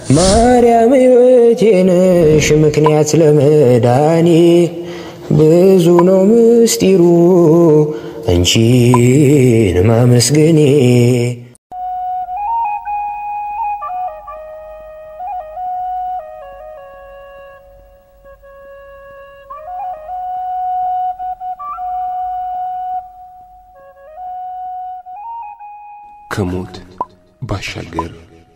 ማርያም ሕይወቴ ነሽ ምክንያት ለመዳኔ ብዙ ነው ምስጢሩ አንቺን ማመስገኔ ከሞት ባሻገር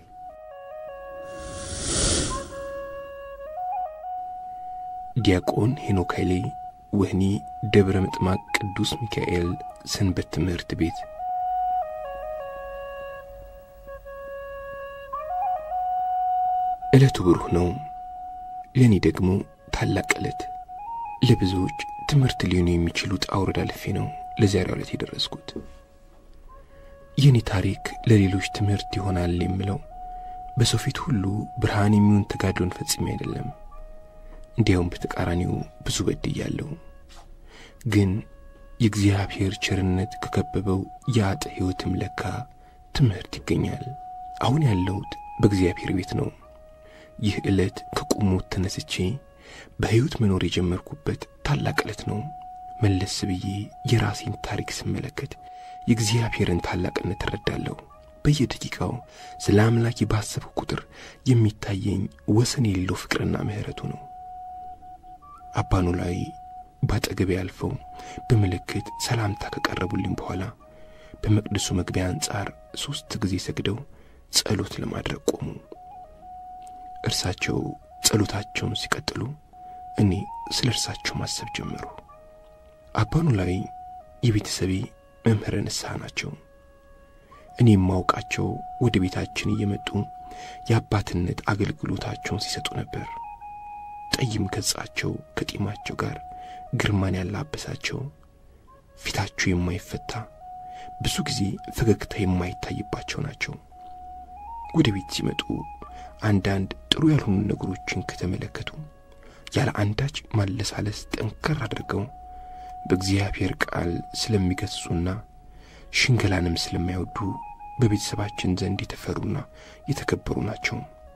ዲያቆን ሄኖክ ኃይሌ ወህኒ ደብረ ምጥማቅ ቅዱስ ሚካኤል ሰንበት ትምህርት ቤት ዕለቱ ብሩህ ነው። ለእኔ ደግሞ ታላቅ ዕለት፣ ለብዙዎች ትምህርት ሊሆኑ የሚችሉ ውጣ ውረድ አልፌ ነው ለዛሬው ዕለት የደረስኩት። የእኔ ታሪክ ለሌሎች ትምህርት ይሆናል የምለው በሰው ፊት ሁሉ ብርሃን የሚሆን ተጋድሎን ፈጽሜ አይደለም። እንዲያውም በተቃራኒው ብዙ በድያለሁ። ግን የእግዚአብሔር ቸርነት ከከበበው የአጥ ሕይወትም ለካ ትምህርት ይገኛል። አሁን ያለሁት በእግዚአብሔር ቤት ነው። ይህ ዕለት ከቁሞት ተነስቼ በሕይወት መኖር የጀመርኩበት ታላቅ ዕለት ነው። መለስ ብዬ የራሴን ታሪክ ስመለከት የእግዚአብሔርን ታላቅነት እረዳለሁ። በየደቂቃው ስለ አምላኬ ባሰብኩ ቁጥር የሚታየኝ ወሰን የሌለው ፍቅርና ምሕረቱ ነው። አባኑ ላይ ባጠገቤ ያልፈው በምልክት ሰላምታ ከቀረቡልኝ በኋላ በመቅደሱ መግቢያ አንጻር ሦስት ጊዜ ሰግደው ጸሎት ለማድረግ ቆሙ። እርሳቸው ጸሎታቸውን ሲቀጥሉ እኔ ስለ እርሳቸው ማሰብ ጀመሩ። አባኑ ላይ የቤተሰቤ መምህረ ንስሐ ናቸው። እኔ የማውቃቸው ወደ ቤታችን እየመጡ የአባትነት አገልግሎታቸውን ሲሰጡ ነበር። ጠይም ገጻቸው ከጢማቸው ጋር ግርማን ያላበሳቸው፣ ፊታቸው የማይፈታ ብዙ ጊዜ ፈገግታ የማይታይባቸው ናቸው። ወደ ቤት ሲመጡ አንዳንድ ጥሩ ያልሆኑ ነገሮችን ከተመለከቱ ያለ አንዳች ማለሳለስ ጠንከር አድርገው በእግዚአብሔር ቃል ስለሚገሥጹና ሽንገላንም ስለማይወዱ በቤተሰባችን ዘንድ የተፈሩና የተከበሩ ናቸው።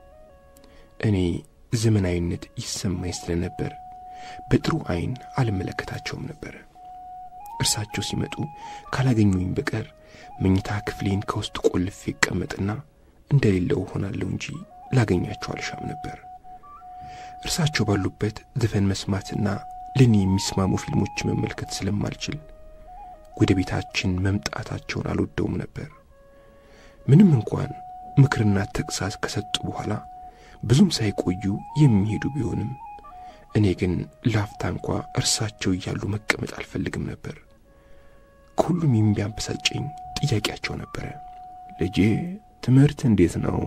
እኔ ዘመናዊነት ይሰማኝ ስለነበር በጥሩ ዐይን አልመለከታቸውም ነበር። እርሳቸው ሲመጡ ካላገኙኝ በቀር መኝታ ክፍሌን ከውስጥ ቆልፌ ይቀመጥና እንደሌለው ሆናለሁ እንጂ ላገኛቸው አልሻም ነበር። እርሳቸው ባሉበት ዘፈን መስማትና ለእኔ የሚስማሙ ፊልሞች መመልከት ስለማልችል ወደ ቤታችን መምጣታቸውን አልወደውም ነበር። ምንም እንኳን ምክርና ተግሣጽ ከሰጡ በኋላ ብዙም ሳይቆዩ የሚሄዱ ቢሆንም እኔ ግን ላፍታ እንኳ እርሳቸው እያሉ መቀመጥ አልፈልግም ነበር። ከሁሉም የሚያበሳጨኝ ጥያቄያቸው ነበረ። ልጄ ትምህርት እንዴት ነው?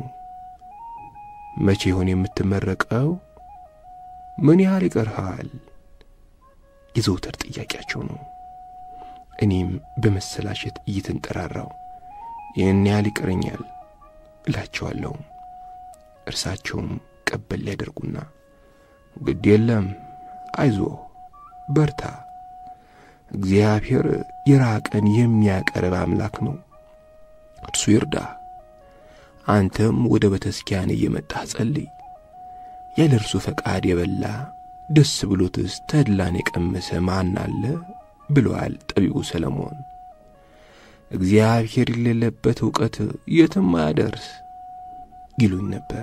መቼ ይሆን የምትመረቀው? ምን ያህል ይቀርሃል? የዘውትር ጥያቄያቸው ነው። እኔም በመሰላሸት እየተንጠራራው ይህን ያህል ይቀረኛል እላቸዋለሁ። እርሳቸውም ቀበል ሊያደርጉና ግድ የለም አይዞ በርታ፣ እግዚአብሔር የራቀን የሚያቀርብ አምላክ ነው፣ እርሱ ይርዳ። አንተም ወደ ቤተክርስቲያን እየመጣህ ጸልይ። ያለ እርሱ ፈቃድ የበላ ደስ ብሎትስ ተድላን የቀመሰ ማን አለ ብለዋል ጠቢቡ ሰለሞን። እግዚአብሔር የሌለበት ዕውቀት የትም አያደርስ ይሉኝ ነበር።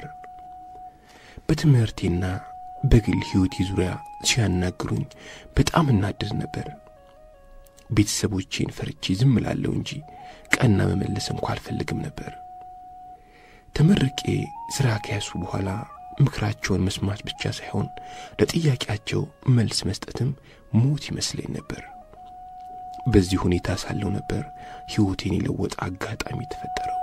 በትምህርቴና በግል ሕይወቴ ዙሪያ ሲያናግሩኝ በጣም እናደድ ነበር። ቤተሰቦቼን ፈርቼ ዝም እላለሁ እንጂ ቀና መመለስ እንኳ አልፈልግም ነበር። ተመርቄ ሥራ ከያሱ በኋላ ምክራቸውን መስማት ብቻ ሳይሆን ለጥያቄያቸው መልስ መስጠትም ሞት ይመስለኝ ነበር። በዚህ ሁኔታ ሳለው ነበር ሕይወቴን የለወጠ አጋጣሚ የተፈጠረው።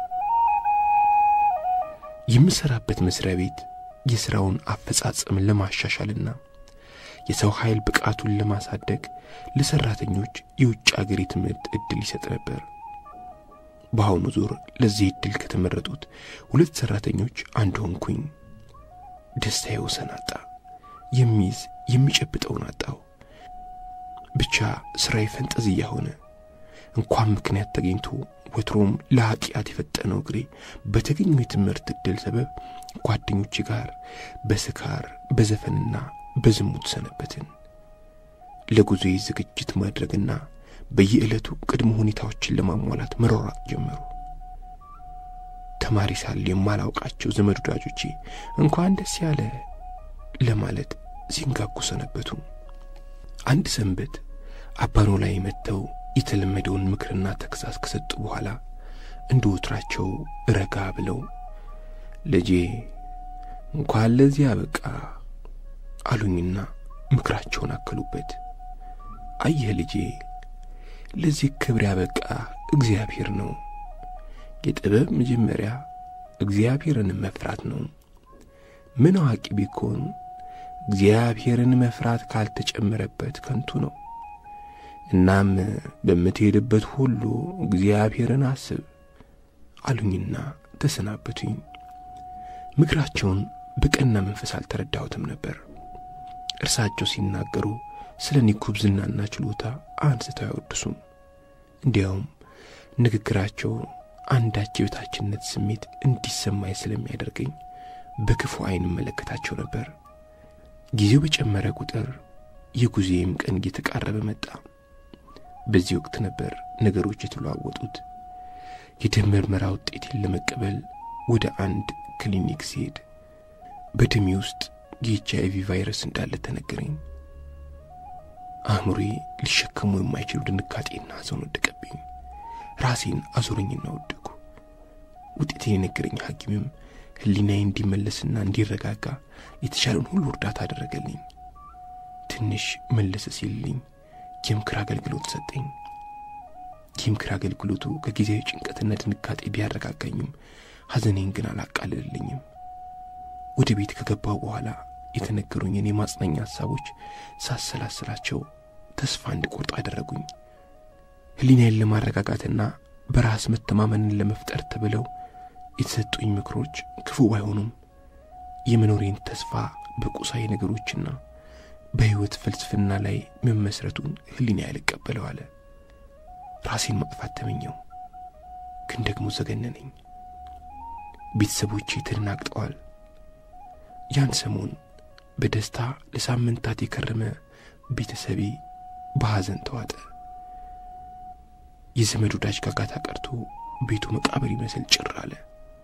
የምሠራበት መሥሪያ ቤት የሥራውን አፈጻጸም ለማሻሻልና የሰው ኃይል ብቃቱን ለማሳደግ ለሠራተኞች የውጭ አገር የትምህርት ዕድል ይሰጥ ነበር። በአሁኑ ዙር ለዚህ ዕድል ከተመረጡት ሁለት ሠራተኞች አንዱ ሆንኩኝ። ደስታዬ ወሰን አጣ። የሚይዝ የሚጨብጠውን አጣው። ብቻ ሥራዬ ፈንጠዝያ ሆነ። እንኳን ምክንያት ተገኝቶ ወትሮም ለኃጢአት የፈጠነው እግሬ በተገኘው የትምህርት ዕድል ሰበብ ጓደኞቼ ጋር በስካር በዘፈንና በዝሙት ሰነበትን። ለጉዞዬ ዝግጅት ማድረግና በየዕለቱ ቅድመ ሁኔታዎችን ለማሟላት መሯሯጥ ጀመሩ። ተማሪ ሳለ የማላውቃቸው ዘመድ ወዳጆቼ እንኳን ደስ ያለ ለማለት ሲንጋጉ ሰነበቱ። አንድ ሰንበት አባኖ ላይ መጥተው የተለመደውን ምክርና ተግሣጽ ከሰጡ በኋላ እንደ ወትራቸው ረጋ ብለው ልጄ እንኳን ለዚህ አበቃ አሉኝና ምክራቸውን አከሉበት። አየህ ልጄ ለዚህ ክብር ያበቃ እግዚአብሔር ነው። የጥበብ መጀመሪያ እግዚአብሔርን መፍራት ነው። ምን አዋቂ ቢኮን እግዚአብሔርን መፍራት ካልተጨመረበት ከንቱ ነው። እናም በምትሄድበት ሁሉ እግዚአብሔርን አስብ አሉኝና ተሰናበቱኝ። ምክራቸውን በቀና መንፈስ አልተረዳሁትም ነበር። እርሳቸው ሲናገሩ ስለ እኔ ጉብዝናና ችሎታ አንስተው አያወድሱም። እንዲያውም ንግግራቸው አንዳች የበታችነት ስሜት እንዲሰማኝ ስለሚያደርገኝ በክፉ ዓይን እመለከታቸው ነበር። ጊዜው በጨመረ ቁጥር የጉዜም ቀን እየተቃረበ መጣ። በዚህ ወቅት ነበር ነገሮች የተለዋወጡት። የደም ምርመራ ውጤቴን ለመቀበል ወደ አንድ ክሊኒክ ሲሄድ በደሜ ውስጥ የኤች አይ ቪ ቫይረስ እንዳለ ተነገረኝ። አእምሮዬ ሊሸከሙ የማይችሉ ድንጋጤና ሐዘን ወደቀብኝ። ራሴን አዞረኝና ወደኩ። ውጤቴን የነገረኝ ሐኪምም ሕሊናዬ እንዲመለስና እንዲረጋጋ የተቻለውን ሁሉ እርዳታ አደረገልኝ። ትንሽ መለስ ሲልልኝ የምክር አገልግሎት ሰጠኝ። የምክር አገልግሎቱ ከጊዜያዊ ጭንቀትና ድንጋጤ ቢያረጋጋኝም ሐዘኔን ግን አላቃልልልኝም። ወደ ቤት ከገባው በኋላ የተነገሩኝን የማጽናኛ ሐሳቦች ሳሰላስላቸው ተስፋ እንድቆርጥ አደረጉኝ። ሕሊናዬን ለማረጋጋትና በራስ መተማመንን ለመፍጠር ተብለው የተሰጡኝ ምክሮች ክፉ ባይሆኑም የመኖሬን ተስፋ በቁሳዊ ነገሮችና በሕይወት ፍልስፍና ላይ መመስረቱን ሕሊና ያልቀበለው አለ። ራሴን ማጥፋት ተመኘው፣ ግን ደግሞ ዘገነነኝ። ቤተሰቦቼ ተደናግጠዋል። ያን ሰሞን በደስታ ለሳምንታት የከረመ ቤተሰቤ በሐዘን ተዋጠ። የዘመድ ወዳጅ ጋጋታ ቀርቶ ቤቱ መቃብር ይመስል ጭር አለ።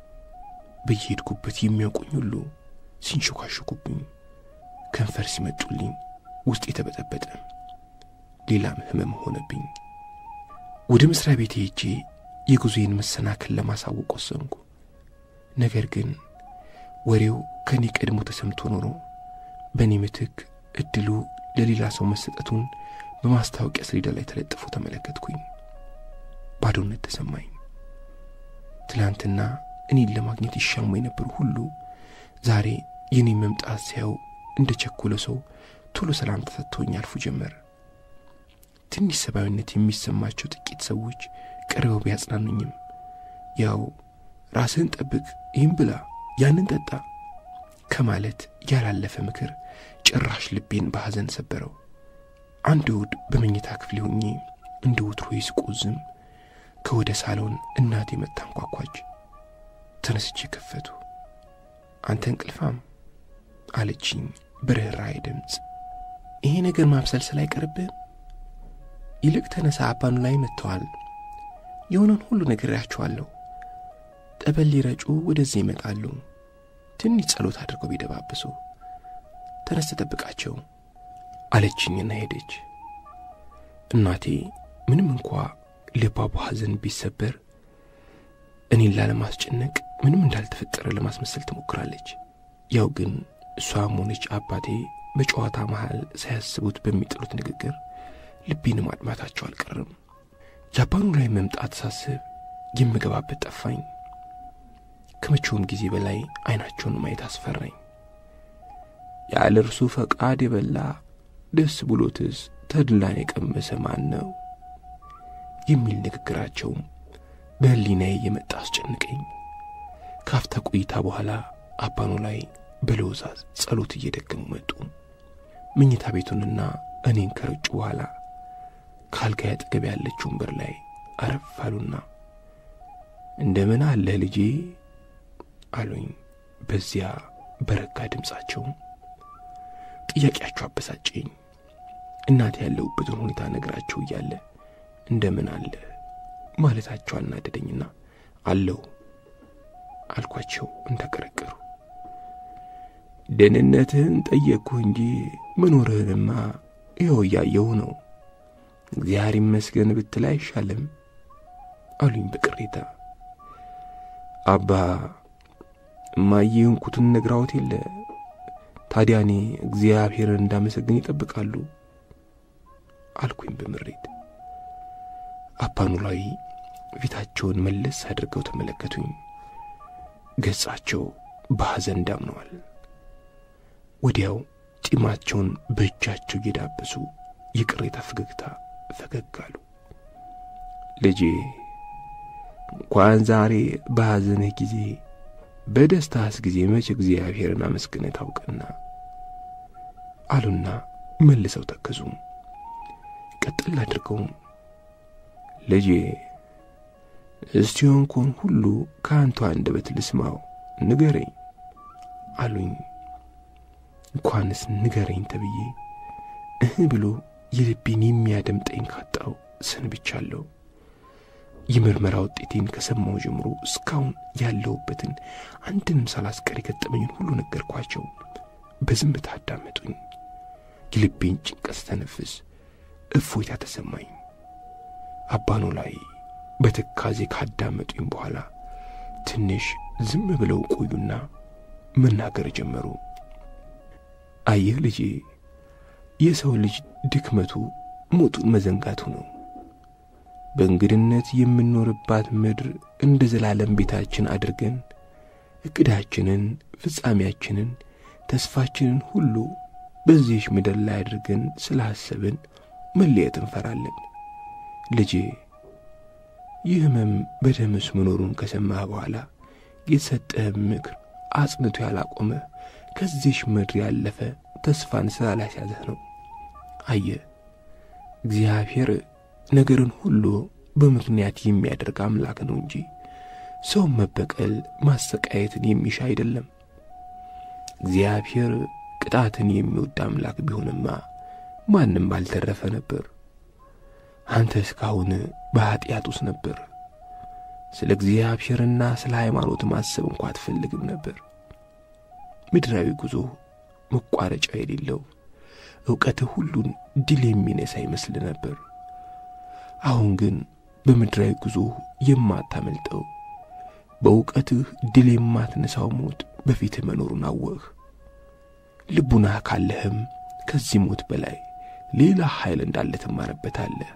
በየሄድኩበት የሚያውቁኝ ሁሉ ሲንሸኳሽኩብኝ፣ ከንፈር ሲመጡልኝ ውስጥ የተበጠበጠ ሌላም ሕመም ሆነብኝ። ወደ መሥሪያ ቤቴ ሄጄ የጉዞዬን መሰናክል ለማሳወቅ ወሰንኩ። ነገር ግን ወሬው ከእኔ ቀድሞ ተሰምቶ ኖሮ በእኔ ምትክ እድሉ ለሌላ ሰው መሰጠቱን በማስታወቂያ ሰሌዳ ላይ ተለጥፎ ተመለከትኩኝ። ባዶነት ተሰማኝ። ትላንትና እኔን ለማግኘት ይሻሙ የነበሩ ሁሉ ዛሬ የኔን መምጣት ሲያዩ እንደ ቸኮለ ሰው ቶሎ ሰላም ተሰጥቶኝ አልፉ ጀመር። ትንሽ ሰብአዊነት የሚሰማቸው ጥቂት ሰዎች ቀርበው ቢያጽናኑኝም ያው ራስህን ጠብቅ፣ ይህም ብላ፣ ያንን ጠጣ ከማለት ያላለፈ ምክር ጭራሽ ልቤን በሐዘን ሰበረው። አንድ እሑድ በመኝታ ክፍሌ ሆኜ እንደ ወትሮ ስቆዝም ከወደ ሳሎን እናቴ መጥታ አንኳኳች። ተነስቼ ከፈቱ። አንተ እንቅልፋም አለችኝ በርኅራኄ ድምፅ። ይሄ ነገር ማብሰልሰል አይቀርብህም? ይልቅ ተነሳ፣ አባኑ ላይ መጥተዋል። የሆነን ሁሉ ነግሬያቸዋለሁ። ጠበል ሊረጩ ወደዚህ ይመጣሉ። ትንሽ ጸሎት አድርገው ቢደባብሱ ተነስ ተጠብቃቸው አለችኝና ሄደች። እናቴ ምንም እንኳ ልቧ በሐዘን ቢሰበር እኔን ላለማስጨነቅ ምንም እንዳልተፈጠረ ለማስመሰል ትሞክራለች። ያው ግን እሷም ሆነች አባቴ በጨዋታ መሃል ሳያስቡት በሚጥሉት ንግግር ልቤን ማድማታቸው አልቀርም። ጃፓኑ ላይ መምጣት ሳስብ የምገባበት ጠፋኝ። ከመቼውም ጊዜ በላይ አይናቸውን ማየት አስፈራኝ። ያለ እርሱ ፈቃድ የበላ ደስ ብሎትስ ተድላን የቀመሰ ማን ነው? የሚል ንግግራቸውም በሕሊናዬ የመጣ አስጨንቀኝ። ካፍታ ቆይታ በኋላ አባኖ ላይ በለውዛዝ ጸሎት እየደገሙ መጡ። መኝታ ቤቱንና እኔን ከረጩ በኋላ ከአልጋ አጠገብ ያለች ወንበር ላይ አረፍ አሉና እንደምን አለህ ልጄ አሉኝ በዚያ በረጋ ድምፃቸው። ጥያቄያቸው አበሳጨኝ። እናቴ ያለሁበትን ሁኔታ ነግራቸው እያለ እንደምን አለ ማለታቸው አናደደኝና አለው አልኳቸው እንዳቀረቀሩ። ደህንነትህን ጠየቅኩህ እንጂ መኖርህንማ ይኸው እያየሁ ነው። እግዚአብሔር ይመስገን ብትል አይሻልም አሉኝ በቅሬታ። አባ እማዬ እንኩትን ነግራዎት የለ ታዲያ እኔ እግዚአብሔርን እንዳመሰግን ይጠብቃሉ አልኩኝ በምሬት። አባ ኖላዊ ፊታቸውን መለስ አድርገው ተመለከቱኝ። ገጻቸው በሐዘን ዳምነዋል። ወዲያው ጢማቸውን በእጃቸው እየዳበሱ የቅሬታ ፈገግታ ፈገግ አሉ። ልጄ እንኳን ዛሬ በሐዘንህ ጊዜ በደስታስ ጊዜ መቼ እግዚአብሔርን አመስግነህ ታውቅና አሉና መልሰው ተከዙ። ቀጥል አድርገውም ልጄ እስቲ የሆንኩን ሁሉ ከአንተ አንደበት ልስማው ንገረኝ አሉኝ። እንኳንስ ንገረኝ ተብዬ እህ ብሎ የልቤን የሚያደምጠኝ ካጣው ሰንብቻለሁ። የምርመራ ውጤቴን ከሰማው ጀምሮ እስካሁን ያለሁበትን አንድንም ሳላስቀር የገጠመኝን ሁሉ ነገርኳቸው። በዝምታ አዳመጡኝ። የልቤን ጭንቀት ስተነፍስ እፎይታ ተሰማኝ። አባ ኖላዊ በትካዜ ካዳመጡኝ በኋላ ትንሽ ዝም ብለው ቆዩና መናገር ጀመሩ። አየህ ልጄ፣ የሰው ልጅ ድክመቱ ሞቱን መዘንጋቱ ነው። በእንግድነት የምንኖርባት ምድር እንደ ዘላለም ቤታችን አድርገን ዕቅዳችንን፣ ፍጻሜያችንን፣ ተስፋችንን ሁሉ በዚህች ምድር ላይ አድርገን ስላሰብን መለየት እንፈራለን። ልጄ ይህ ሕመም በደምስ መኖሩን ከሰማህ በኋላ የተሰጠህ ምክር አጽንቶ ያላቆመ ከዚህች ምድር ያለፈ ተስፋን ስላላስያዘህ ነው። አየ እግዚአብሔር ነገርን ሁሉ በምክንያት የሚያደርግ አምላክ ነው እንጂ ሰውን መበቀል ማሰቃየትን የሚሻ አይደለም። እግዚአብሔር ቅጣትን የሚወድ አምላክ ቢሆንማ ማንም ባልተረፈ ነበር። አንተ እስካሁን በኀጢአት ውስጥ ነበር። ስለ እግዚአብሔርና ስለ ሃይማኖት ማሰብ እንኳ አትፈልግም ነበር። ምድራዊ ጉዞ መቋረጫ የሌለው ዕውቀትህ ሁሉን ድል የሚነሳ ይመስል ነበር። አሁን ግን በምድራዊ ጉዞ የማታመልጠው በእውቀትህ ድል የማትነሳው ሞት በፊትህ መኖሩን አወቅህ። ልቡናህ ካለህም ከዚህ ሞት በላይ ሌላ ኃይል እንዳለ ትማርበታለህ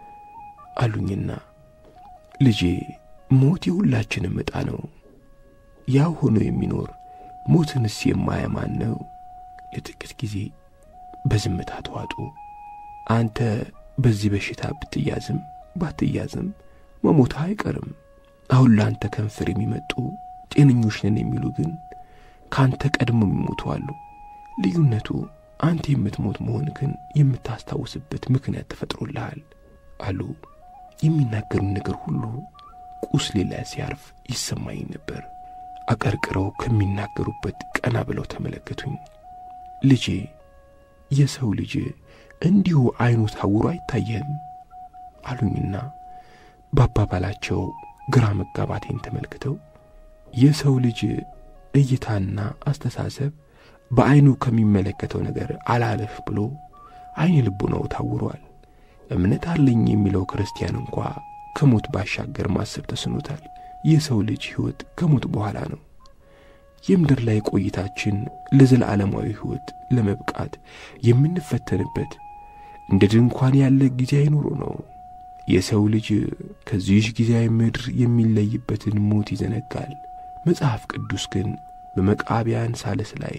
አሉኝና ልጄ ሞት የሁላችንም ዕጣ ነው። ያው ሆኖ የሚኖር ሞትንስ የማያማን ነው። ለጥቂት ጊዜ በዝምታ ተዋጡ። አንተ በዚህ በሽታ ብትያዝም ባትያዝም መሞትህ አይቀርም። አሁን ለአንተ ከንፈር የሚመጡ ጤነኞች ነን የሚሉ ግን ከአንተ ቀድሞ የሚሞቱ አሉ። ልዩነቱ አንተ የምትሞት መሆን ግን የምታስታውስበት ምክንያት ተፈጥሮልሃል አሉ። የሚናገሩን ነገር ሁሉ ቁስሌ ላይ ሲያርፍ ይሰማኝ ነበር። አቀርቅረው ከሚናገሩበት ቀና ብለው ተመለከቱኝ። ልጄ የሰው ልጅ እንዲሁ ዐይኑ ታውሮ አይታየህም አሉኝና በአባባላቸው ግራ መጋባቴን ተመልክተው የሰው ልጅ እይታና አስተሳሰብ በዐይኑ ከሚመለከተው ነገር አላለፍ ብሎ ዐይነ ልቡናው ታውሯል። እምነት አለኝ የሚለው ክርስቲያን እንኳ ከሞት ባሻገር ማሰብ ተስኖታል። የሰው ልጅ ሕይወት ከሞት በኋላ ነው። የምድር ላይ ቆይታችን ለዘላለማዊ ሕይወት ለመብቃት የምንፈተንበት እንደ ድንኳን ያለ ጊዜያዊ ኑሮ ነው። የሰው ልጅ ከዚህች ጊዜያዊ ምድር የሚለይበትን ሞት ይዘነጋል። መጽሐፍ ቅዱስ ግን በመቃቢያን ሳልስ ላይ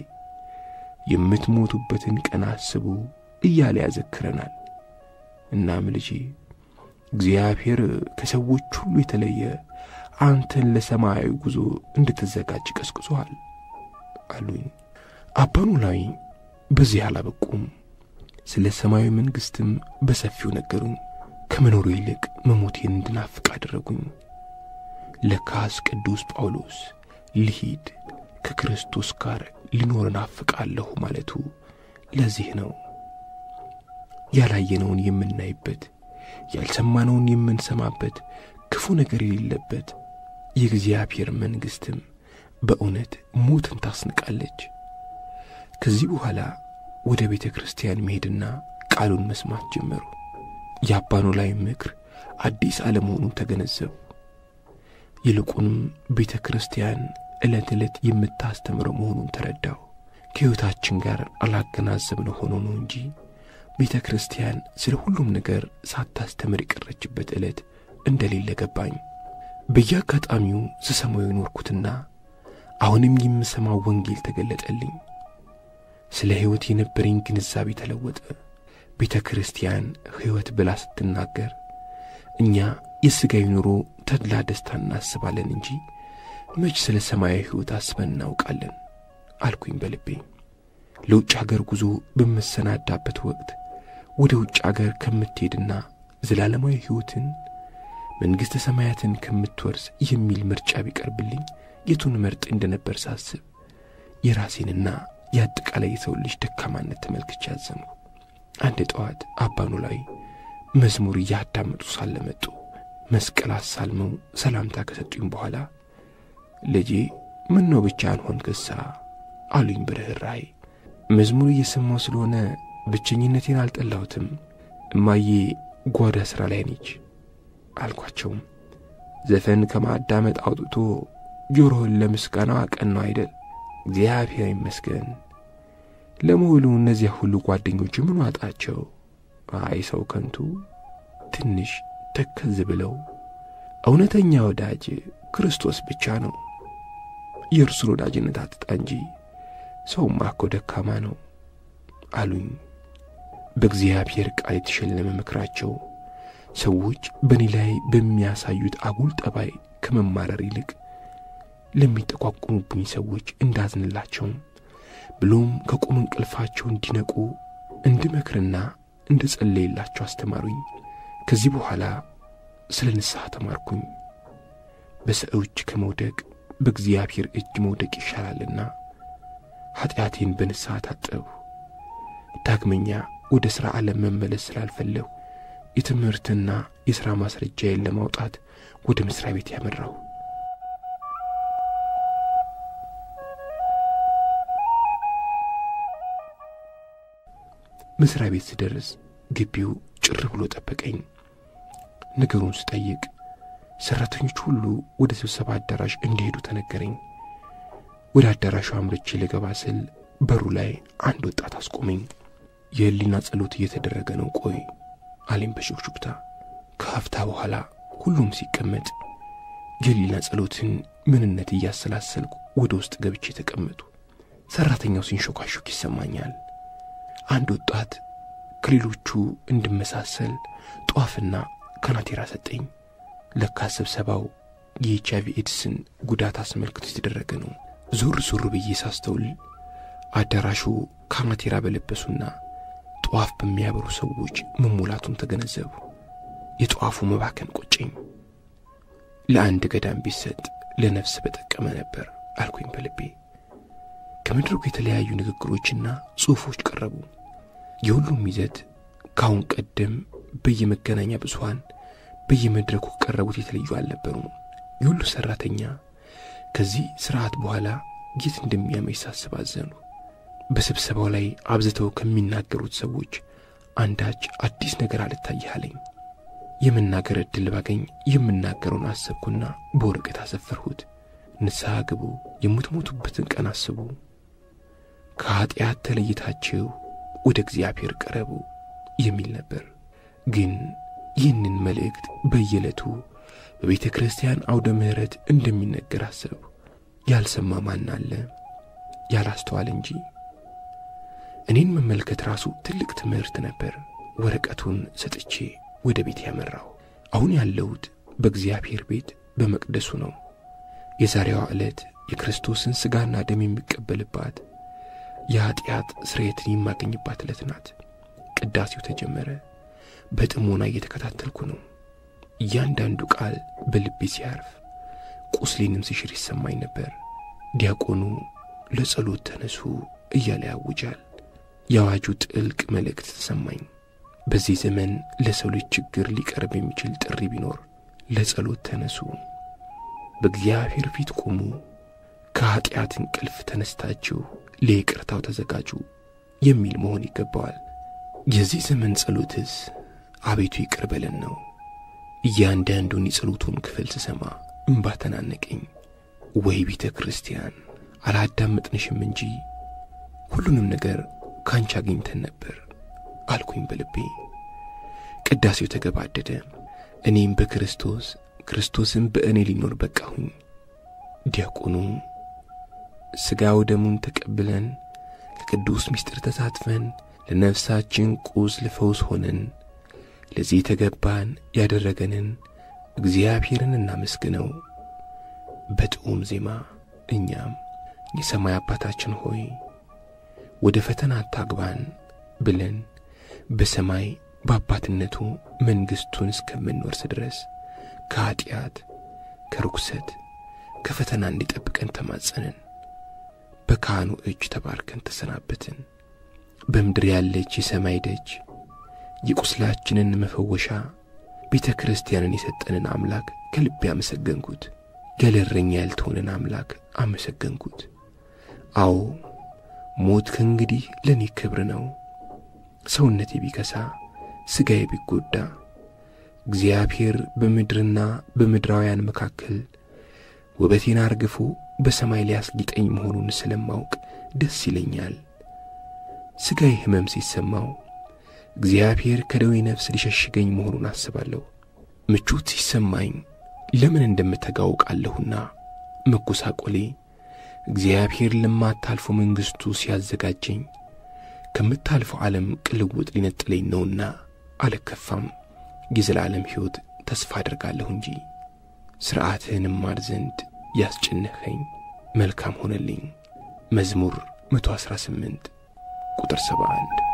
የምትሞቱበትን ቀን አስቡ እያለ ያዘክረናል። እናም ልጄ እግዚአብሔር ከሰዎች ሁሉ የተለየ አንተን ለሰማያዊ ጉዞ እንድትዘጋጅ ቀስቅሶሃል አሉኝ። አባ ኖላዊ በዚህ አላበቁም። ስለ ሰማያዊ መንግሥትም በሰፊው ነገሩኝ። ከመኖሩ ይልቅ መሞቴን እንድናፍቅ አደረጉኝ። ለካስ ቅዱስ ጳውሎስ ልሂድ ከክርስቶስ ጋር ሊኖር እናፍቃለሁ ማለቱ ለዚህ ነው። ያላየነውን የምናይበት፣ ያልሰማነውን የምንሰማበት፣ ክፉ ነገር የሌለበት የእግዚአብሔር መንግሥትም በእውነት ሞትን ታስንቃለች። ከዚህ በኋላ ወደ ቤተ ክርስቲያን መሄድና ቃሉን መስማት ጀመሩ። የአባኑ ላይ ምክር አዲስ አለመሆኑን ተገነዘቡ። ይልቁንም ቤተ ክርስቲያን ዕለት ዕለት የምታስተምረው መሆኑን ተረዳው። ከሕይወታችን ጋር አላገናዘብነው ሆኖ ነው እንጂ ቤተ ክርስቲያን ስለ ሁሉም ነገር ሳታስተምር የቀረችበት ዕለት እንደሌለ ገባኝ። በየአጋጣሚው ስሰማው የኖርኩትና አሁንም የምሰማው ወንጌል ተገለጠልኝ። ስለ ሕይወት የነበረኝ ግንዛቤ ተለወጠ። ቤተ ክርስቲያን ሕይወት ብላ ስትናገር እኛ የሥጋዊ ኑሮ ተድላ ደስታ እናስባለን እንጂ መች ስለ ሰማያዊ ሕይወት አስበን እናውቃለን አልኩኝ በልቤ። ለውጭ አገር ጉዞ በመሰናዳበት ወቅት ወደ ውጭ አገር ከምትሄድና ዘላለማዊ ሕይወትን መንግሥተ ሰማያትን ከምትወርስ የሚል ምርጫ ቢቀርብልኝ የቱን መርጥ እንደነበር ሳስብ የራሴንና የአጠቃላይ የሰው ልጅ ደካማነት ተመልክቼ አዘንኩ። አንድ ጠዋት አባኑ ላይ መዝሙር እያዳመጡ ሳለ መጡ። መስቀል አሳልመው ሰላምታ ከሰጡኝ በኋላ ልጄ ምን ነው ብቻህን ሆንክሳ አሉኝ በርኅራኄ። መዝሙር እየሰማው ስለሆነ ብቸኝነቴን አልጠላሁትም። እማዬ ጓዳ ሥራ ላይ ነች አልኳቸውም። ዘፈን ከማዳመጥ አውጥቶ ጆሮህን ለምስጋናው አቀናው አይደል? እግዚአብሔር ይመስገን። ለመሆኑ እነዚያ ሁሉ ጓደኞች ምን ዋጣቸው? አይ ሰው ከንቱ። ትንሽ ተከዝ ብለው እውነተኛ ወዳጅ ክርስቶስ ብቻ ነው። የእርሱን ወዳጅነት አትጣ እንጂ ሰውማ እኮ ደካማ ነው አሉኝ። በእግዚአብሔር ቃል የተሸለመ ምክራቸው ሰዎች በእኔ ላይ በሚያሳዩት አጉል ጠባይ ከመማረር ይልቅ ለሚጠቋቁሙብኝ ሰዎች እንዳዝንላቸው ብሎም ከቁም እንቅልፋቸው እንዲነቁ እንድመክርና እንደ ጸለይላቸው አስተማሩኝ። ከዚህ በኋላ ስለ ንስሐ ተማርኩኝ። በሰው እጅ ከመውደቅ በእግዚአብሔር እጅ መውደቅ ይሻላልና ኀጢአቴን በንስሐ ታጠብሁ። ዳግመኛ ወደ ሥራ ዓለም መመለስ ስላልፈለሁ የትምህርትና የሥራ ማስረጃዬን ለማውጣት ወደ መሥሪያ ቤት ያመራሁ። መሥሪያ ቤት ስደርስ ግቢው ጭር ብሎ ጠበቀኝ። ነገሩን ስጠይቅ ሠራተኞች ሁሉ ወደ ስብሰባ አዳራሽ እንዲሄዱ ተነገረኝ። ወደ አዳራሹ አምርቼ ልገባ ስል በሩ ላይ አንድ ወጣት አስቆመኝ። የሕሊና ጸሎት እየተደረገ ነው፣ ቆይ አለኝ በሹክሹክታ። ከሀፍታ በኋላ ሁሉም ሲቀመጥ የሕሊና ጸሎትን ምንነት እያሰላሰልኩ ወደ ውስጥ ገብቼ ተቀመጡ። ሠራተኛው ሲንሾካሾክ ይሰማኛል። አንድ ወጣት ከሌሎቹ እንድመሳሰል ጧፍና ከናቴራ ሰጠኝ። ለካ ስብሰባው የኤች አይቪ ኤድስን ጉዳት አስመልክቶ የተደረገ ነው። ዞር ዞር ብዬ ሳስተውል አዳራሹ ካናቴራ በለበሱና ጧፍ በሚያበሩ ሰዎች መሞላቱን ተገነዘቡ። የጧፉ መባከን ቆጨኝ። ለአንድ ገዳም ቢሰጥ ለነፍስ በጠቀመ ነበር አልኩኝ በልቤ። ከመድረኩ የተለያዩ ንግግሮችና ጽሑፎች ቀረቡ። የሁሉም ይዘት ከአሁን ቀደም በየመገናኛ ብዙኃን በየመድረኩ ቀረቡት የተለዩ አልነበሩም። የሁሉ ሠራተኛ ከዚህ ሥርዓት በኋላ የት እንደሚያመኝ ሳስብ አዘኑ። በስብሰባው ላይ አብዝተው ከሚናገሩት ሰዎች አንዳች አዲስ ነገር አልታየህ አለኝ። የመናገር ዕድል ባገኝ የምናገረውን አሰብኩና በወረቀት አሰፈርሁት። ንስሐ ግቡ፣ የምትሞቱበትን ቀን አስቡ፣ ከኀጢአት ተለይታችሁ ወደ እግዚአብሔር ቀረቡ የሚል ነበር። ግን ይህንን መልእክት በየዕለቱ በቤተ ክርስቲያን አውደ ምሕረት እንደሚነገር አሰቡ። ያልሰማ ማን አለ? ያላስተዋል እንጂ። እኔን መመልከት ራሱ ትልቅ ትምህርት ነበር። ወረቀቱን ሰጥቼ ወደ ቤት ያመራው። አሁን ያለሁት በእግዚአብሔር ቤት በመቅደሱ ነው። የዛሬዋ ዕለት የክርስቶስን ሥጋና ደም የሚቀበልባት የኀጢአት ስርየትን የማገኝባት ዕለት ናት። ቅዳሴው ተጀመረ። በጥሞና እየተከታተልኩ ነው። እያንዳንዱ ቃል በልቤ ሲያርፍ ቁስሌንም ሲሽር ይሰማኝ ነበር። ዲያቆኑ ለጸሎት ተነሱ እያለ ያውጃል። የአዋጁ ጥልቅ መልእክት ተሰማኝ። በዚህ ዘመን ለሰው ልጅ ችግር ሊቀርብ የሚችል ጥሪ ቢኖር ለጸሎት ተነሱ፣ በእግዚአብሔር ፊት ቁሙ፣ ከኀጢአት እንቅልፍ ተነስታችሁ ለይቅርታው ተዘጋጁ የሚል መሆን ይገባዋል። የዚህ ዘመን ጸሎትስ አቤቱ ይቅር በለን ነው። እያንዳንዱን የጸሎቱን ክፍል ስሰማ እምባ ተናነቀኝ። ወይ ቤተ ክርስቲያን አላዳመጥንሽም እንጂ ሁሉንም ነገር ካንቺ አግኝተን ነበር አልኩኝ በልቤ። ቅዳሴው ተገባደደ። እኔም በክርስቶስ ክርስቶስም በእኔ ሊኖር በቃሁኝ። ዲያቆኑ ሥጋው ደሙን ተቀብለን ለቅዱስ ምስጢር ተሳትፈን ለነፍሳችን ቁስል ፈውስ ሆነን ለዚህ ተገባን ያደረገንን እግዚአብሔርን እናመስግነው። በጥዑም ዜማ እኛም የሰማይ አባታችን ሆይ ወደ ፈተና አታግባን ብለን በሰማይ በአባትነቱ መንግሥቱን እስከምንወርስ ድረስ ከኀጢአት፣ ከርኩሰት፣ ከፈተና እንዲጠብቀን ተማጸንን። በካህኑ እጅ ተባርከን ተሰናበትን። በምድር ያለች የሰማይ ደጅ የቁስላችንን መፈወሻ ቤተ ክርስቲያንን የሰጠንን አምላክ ከልቤ አመሰገንኩት። ገለረኛ ያልተሆነን አምላክ አመሰገንኩት። አዎ ሞት ከእንግዲህ ለእኔ ክብር ነው። ሰውነቴ ቢከሳ፣ ሥጋዬ ቢጎዳ እግዚአብሔር በምድርና በምድራውያን መካከል ውበቴን አርግፎ በሰማይ ሊያስጊጠኝ መሆኑን ስለማውቅ ደስ ይለኛል። ሥጋዬ ሕመም ሲሰማው እግዚአብሔር ከደዌ ነፍስ ሊሸሽገኝ መሆኑን አስባለሁ። ምቾት ሲሰማኝ ለምን እንደምተጋ አውቃለሁና መጎሳቆሌ እግዚአብሔር ለማታልፎ መንግሥቱ ሲያዘጋጀኝ ከምታልፈው ዓለም ቅልውጥ ሊነጥለኝ ነውና አልከፋም። የዘላለም ሕይወት ተስፋ አደርጋለሁ እንጂ ሥርዓትህን እማር ዘንድ ያስጨነኸኝ መልካም ሆነልኝ። መዝሙር 118 ቁጥር 71